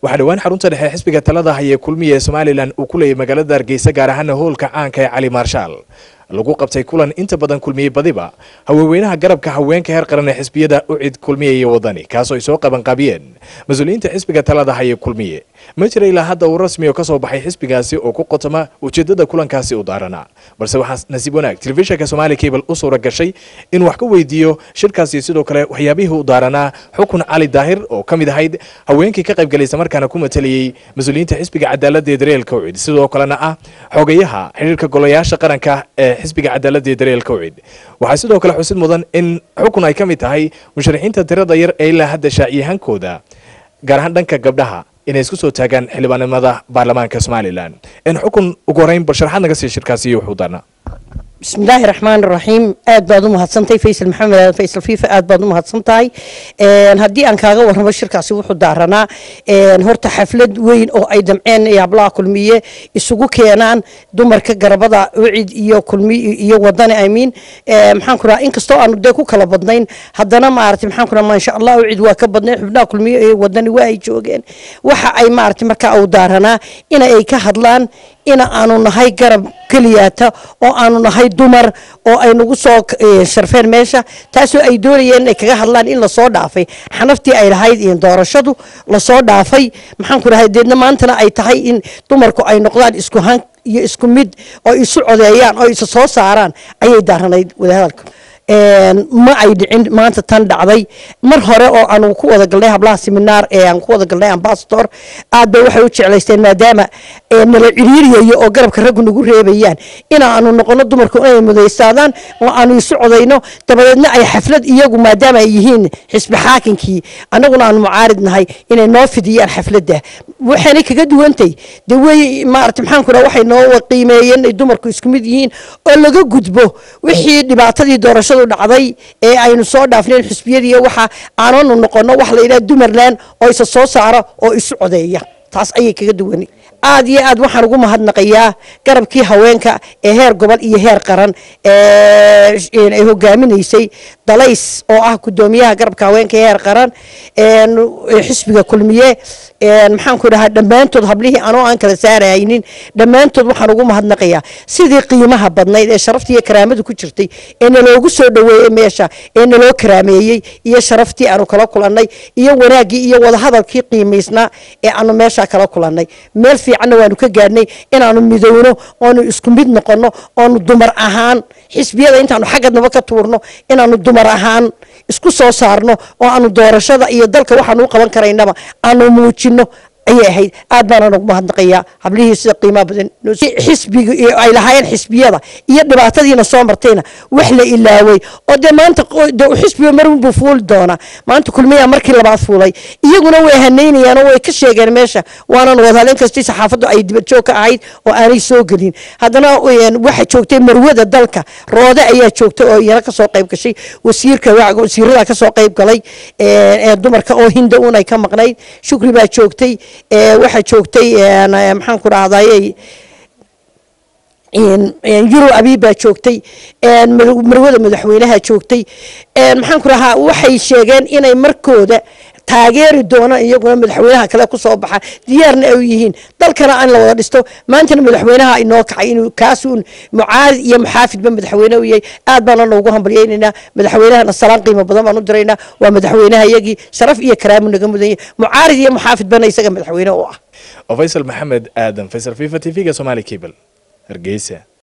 waxaa dhowaan xarunta dhexe xisbiga talada haya kulmiya ee somalilan uu ku leeyay magaalada hargeysa gaar ahaana hoolka caanka ee cali maarshaal lagu qabtay kulan inta badan kulmiyey badiba haweenweynaha garabka haweenka heer qaran ee xisbiyada ucid kulmiye iyo wadani kaasoo ay soo qabanqaabiyeen mas-uuliyiinta xisbiga talada haya kulmiye ma jira ilaa hadda uu rasmi oo ka soo baxay xisbigaasi oo ku qotoma ujeedada kulankaasi u daaranaa balse waxaa nasiib wanaag telefishinka somaali cable u suura gashay inuu wax ka weydiiyo shirkaasi sidoo kale waxyaabihii u daaranaa xukun cali daahir oo ka mid ahayd haweenkii ka qaybgalaysa markaana ku matalayey mas-uuliyiinta xisbiga cadaalada ee dareelka ucid sidoo kalena ah xogayaha xidhiirka golayaasha qaranka ee xisbiga cadaalada ee dareelka ucid waxaa sidoo kale xusid mudan in xukun ay ka mid tahay musharaxiinta tirada yar ee ilaa hadda shaaciyahankooda gaar ahaan dhanka gabdhaha inay isku soo taagaan xildhibaanimada baarlamaanka somalilan in xukun ugu horeyn bal sharaxaad naga siiya shirkaasi iyo wuxuu daarnaa bismillaahi raxmaan raxiim aad baad u mahadsantahay faysal maxamed aadan faysal fiifa aad baad u mahadsantahay haddii aan kaaga warramo shirkaasi wuxuu daaranaa horta xaflad weyn oo ay damceen hablaha kulmiye isugu keenaan dumarka garabada ucid iyo kulmi iyo wadani amiin maxaan ku raha inkastoo aanu dee ku kala badnayn haddana maarata maxaan ku raha maasha allah ucid waa ka badnayn xubnaha kulmiye ee wadani waa ay joogeen waxa ay maarata markaa uu daaranaa ina ay ka hadlaan ina aanu nahay garab keliyaata oo aanu nahay dumar oo ay nagu soo sharfeen meesha taasoo ay doonayeen inay kaga hadlaan in lasoo dhaafay xanaftii ay lahayd in doorashadu lasoo dhaafay maxaan ku dhahay deedna maantana ay tahay in dumarku ay noqdaan isku han iyo isku mid oo isu codeeyaan oo isa soo saaraan ayay daaranayd wadahadalka ma ay dhicin maanta tan dhacday mar hore oo aanu ku wada galnay hablaha seminaar ee aan ku wada galnay ambasador aad bay waxay u jeclaysteen maadaama nala ciriiriyayo oo garabka raggu nagu reebayaan inaanu noqono dumarku inay mudaystaadaan oo aanu isu codayno dabadeedna ay xaflad iyagu maadaama ay yihiin xisbi xaakinkii annaguna aanu mucaarid nahay inay noo fidiyaan xafladda waxaanay kaga duwantay de wey maarata maxaan ku dhaha waxay noo qiimeeyeen inay dumarku isku mid yihiin oo laga gudbo wixii dhibaatadii doorashada dhacday ee aynu soo dhaafneen xusbiyadiiyo waxa aananu noqono wax la yidhaha dumarland oo isa soo saara oo isu codeeya taas ayay kaga duwani aad iyo aad waxaan ugu mahadnaqayaa garabkii haweenka ee heer gobol iyo heer qaran ay hogaaminaysay dalays oo ah gudoomiyaha garabka haweenka ee heer qaran xisbiga kulmiye maxaan ku dhahaa dhammaantood hablihii anoo aan kala saaraynin dhammaantood waxaan ugu mahadnaqayaa sidii qiimaha badnayd ee sharaftii iyo karaamadu ku jirtay ee naloogu soo dhaweeyey meesha ee naloo karaameeyey iyo sharaftii aanu kala kulannay iyo wanaaggii iyo wadahadalkii qiimaysnaa ee aanu meesha kala kulannay meel fiicanna waanu ka gaadhnay inaanu midowno oonu isku mid noqonno oonu dumar ahaan xisbiyada intaanu xaggadnaba ka tuurno inaanu dumar ahaan isku soo saarno oo aanu doorashada iyo dalka waxaanu u qaban karaynaba aanu muujino ayay ahayd aad baana nagu mahadnaqayaa hablihii sida qiimaha badan xisbiga ay lahaayeen xisbiyada iyo dhibaatadiina soo martayna wax la ilaaway oo dee maanta xisbiga marunbuu fuuli doonaa maanta kulmiyaa markii labaad fuulay iyaguna way hanaynayaan oo way ka sheegeen meesha waanan wadaal inkastii saxaafaddu ay dibadjoog ka ahayd oo aanay soo gelin haddana waxa joogtay marwada dalka roode ayaa joogtay oo iyana kasoo qayb gashay wasiirka wasiirada kasoo qayb galay ee dumarka oo hinda un ay ka maqnayd shukri baa joogtay waxaa joogtay maxaan ku dhahday yuro abiib baa joogtay marwada madaxweynaha joogtay maxaan ku dhahaa waxay sheegeen inay markooda taageeri doonaan iyaguna madaxweynaha kale kusoo baxa diyaarna ay yihiin dalkana aan la wada dhisto maantana madaxweynaha inoo kacay inuu kaasuun mucaarid iyo muxaafidba madaxweyne u yahay aad baana noogu hambalyaynaynaa madaxweynahana salaan qiimo badan baan u diraynaa waa madaxweynaha iyagii sharaf iyo karaamu naga mudan yahay mucaarid iyo muxaafidbana isaga madaxweyne u ah faysal maxamed aadan faysal fifa t v-ga somaali cable hargeysa